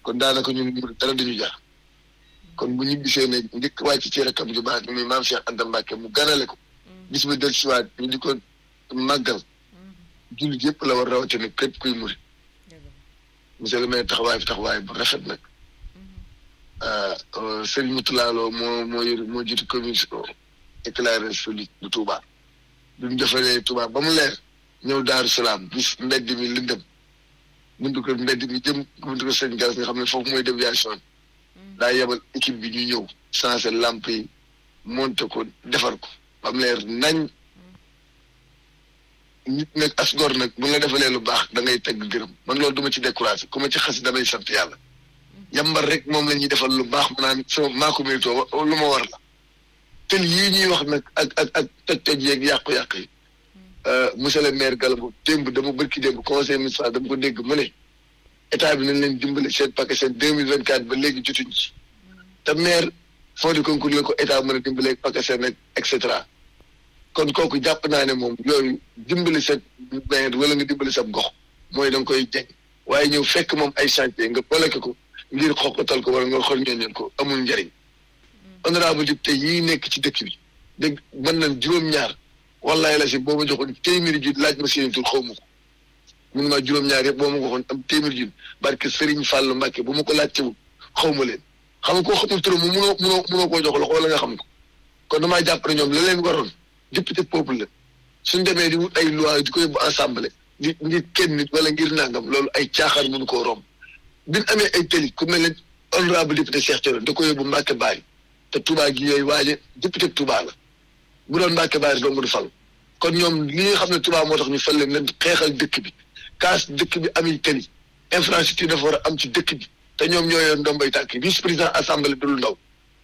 kon daanaka ñun dara dañu jaar kon bu ñu gisee ne njëkk wàcc ci rakam ju baax muy maam Cheikh Anta Mbacke mu ganale ko bis ba del siwaat ñu di ko màggal jullit yëpp la war rawatina képp kuy muri monsieur le maire taxawaay fi taxawaay bu rafet nag Serigne Moutala Lo moo moo yor moo jiitu commission éclairage public bu Touba bi mu defalee Touba ba mu leer ñëw Daaru Salaam bis mbedd mi lëndëm buntu ko mbedd mi jëm buntu ko sëñ Galas nga xam ne foofu mooy déviation daa yebal équipe bi ñu ñëw changé lamp yi monté ko defar ko ba mu leer nañ nit nag as gor nag bu la defalee lu baax da ngay tegg gërëm man loolu du ma ci découragé ku ma ci xas damay sant yàlla yambar rek moom la ñuy defal lu baax mu naan sama maa ko méritoo lu ma war la te yii ñuy wax nag ak ak ak toj-toj yeeg yàqu-yàq yi monsieur le maire Galabo démb dama bërki démb conseil municipal dama ko dégg mu ne état bi nañ leen dimbale seen paquet seen deux mille vingt quatre ba léegi jotuñ ci te maire fond de concours la ko état mën a dimbale paquet seen ak et cetera kon kooku jàpp naa ne moom yooyu dimbali sa maire wala nga dimbali sa gox mooy da nga koy jeg waaye ñëw fekk moom ay chantier nga bloqué ko ngir xoqatal ko wala nga xool ñooñu ko amul njariñ honorable député yii nekk ci dëkk bi dégg mën nañ juróom-ñaar wallaay la si boo ma joxoon téeméeri junni laaj ma seen tur xaw ma ko mun maa juróom-ñaar yëpp boo ma ko waxoon am téeméeri junni barke Serigne Fallou Mbacke bu ma ko laajtewul xaw ma leen xam nga koo xamul turam mu munoo munoo munoo koo jox loxo wala nga xam ko kon damaa jàpp ne ñoom la leen waroon député peuple la suñ demee di wut ay loi di ko yóbbu assemblée di ngir kenn nit wala ngir nangam loolu ay caaxaan mënu koo romb bi ñu amee ay tëli ku mel ne honorable député Cheikh Thioro da ko yóbbu Mbacke Bari te Touba gi yooyu waaje député Touba la bu doon Mbacke Bari dong du fal kon ñoom li nga xam ne Touba moo tax ñu fal leen leen xeexal dëkk bi kaas dëkk bi ami tëli infrastructure dafa war a am ci dëkk bi te ñoom ñoo yor ndombay tànk vice président assemblée du lu ndaw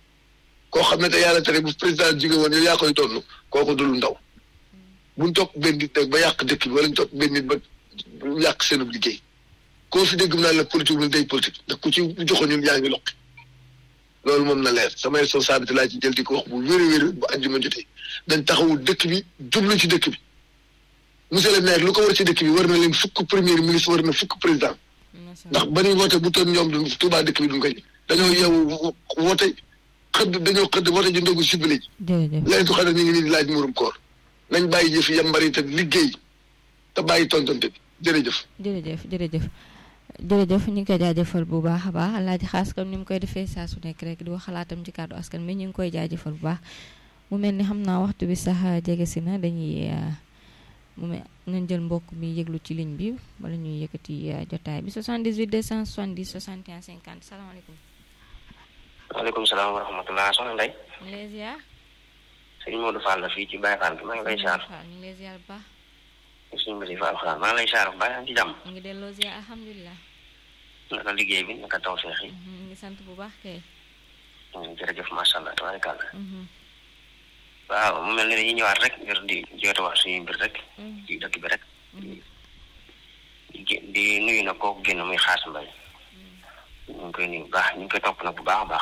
koo xam ne te yàlla tere bu président jóge woon yow yaa koy donn kooku du lu ndaw buñ topp benn nit nag ba yàq dëkk bi wala ñu topp benn nit ba yàq seenub liggéey koo fi dégg mu naan la politique lu day politique ndax ku ci joxoon ñun yaa ngi lokki loolu moom na leer sama responsabilité laa ci jël di ko wax bu wéri wéri bu àjjuma jotee dañ taxawu dëkk bi jublu ci dëkk bi monsieur le maire lu ko war ci dëkk bi war na leen fukk premier ministre war na fukk président ndax ba ñuy woote bu toon ñoom du Tuubaa dëkk bi duñ koy dañoo yeewu woote xëdd dañoo xëdd woote ji ndogu sibile ji léegi tu xam ne ñu ngi nii di laaj murum koor nañ bàyyi jëf yambari te liggéey te bàyyi tontonte bi jërëjëf jërëjëf jërëjëf jërëjëf ñu ngi koy jaajëfal bu baax a baax alaaji xaas comme ni mu koy defee saa su nekk rek di wax xalaatam ci kàddu askan mi ñu ngi koy jaajëfal bu baax mu mel ni xam naa waxtu bi sax jege si na dañuy mu mel nañ jël mbokk mi yëglu ci ligne bi wala ñuy yëkkati jotaay bi 78 270 61 50 salaamaaleykum. waaleykum salaam wa rahmatulah soxna Ndeye. ñu ngi lay ziar. sëñ Modou Fall la fii ci Baye Fall bi maa ngi lay ziar. ñu ngi lay ziar bu baax. suñu mbési Fall xalaat maa ngi lay ziar bu baax ci jàmm. ñu ngi delloo ziar alhamdulilah. naka liggéey bi naka taw feex yi. ñu ngi sant bu baax kay. jërëjëf macha allah tabaarkalla. waaw mu mel ne dañuy ñëwaat rek ngir di joote wax suñu mbir rek. ci dëkk bi rek. di di nuyu nag kooku génn muy xaas mbay. ñu ngi koy nuyu bu baax ñu ngi koy topp nag bu baax a baax.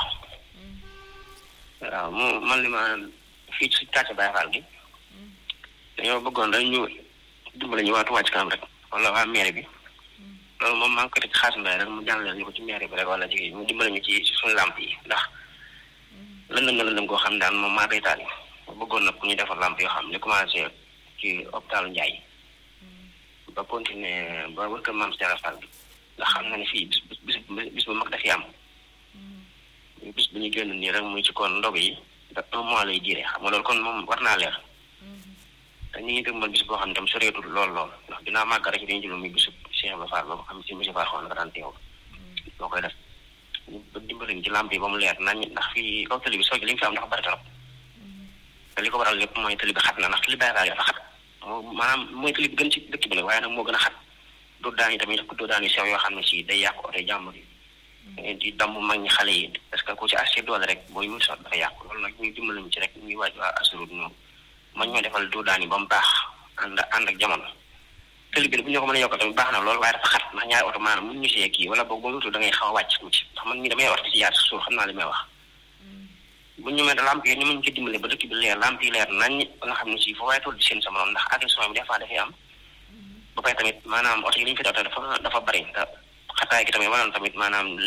waaw mu man li ma fii ci kàcce Baye Fall gi. dañoo bëggoon rek ñu dimbale ñu waa Touba Ca Kanam rek wala waa maire bi. loolu moom maa ngi koy teg xaas mbay rek mu jàllale ñu ko ci maire bi rek wala jigéen mu dimbale ñu ci suñu làmp yi ndax lëndëm na lëndëm koo xam daan moom maa koy taal bëggoon nag ku ñu defar làmp yoo xam ne commencé ci hôpitalu Ndiaye ba continuer ba wër kër maam Sera Fall bi ndax xam na ne fii bis bis bis bu mag dafiy am bis bu ñu génn nii rek muy ci kon ndog yi da un mois lay diire xam nga loolu kon moom war naa leer te ñu ngi dëgmal bis boo xam ne tam soreetul lool lool ndax dinaa màgg rek dañu jël muy bisu Cheikh Ibrahima Fall ba xam si monsieur Fall xool na daan teew moo koy def ñu dimbali ñu ci làmp yi ba mu leer nañ ndax fii kaw tali bi soo li ñu fi am dafa bari trop te li ko waral lépp mooy tali bi xat na ndax tali Baye Fall dafa xat moo maanaam mooy tali bi gën ci dëkk bi la waaye nag moo gën a xat doo daan yi tamit doo daan yu sew yoo xam ne si day yàq oto jàmbur yi di damb mag ñi xale yi parce que ku ci assez doole rek booy wut sax dafa yàqu loolu nag ñuy dimbali ñu ci rek ñuy waaj waa assurut ñoom man ñoo defal doo daan yi ba mu baax ànd ànd ak jamono tali bi bu ñu ko mën a yokk tamit baax na loolu waaye dafa xat ndax ñaari oto maanaam mun ñu see kii wala boog boo wutul da ngay xaw a wàcc tuuti ndax man mii damay wax di ci jaar si suuf xam naa li may wax bu ñu mel lamp yi ñu mën ci dimbale ba dëkk bi leer lamp yi leer nañ ba nga xam ne si foo waaye tool di seen sa morom ndax agression bi des fois dafay am ba pare tamit maanaam oto yi li ñu fi daw dafa dafa bari te xataay gi tamit maanaam tamit maanaam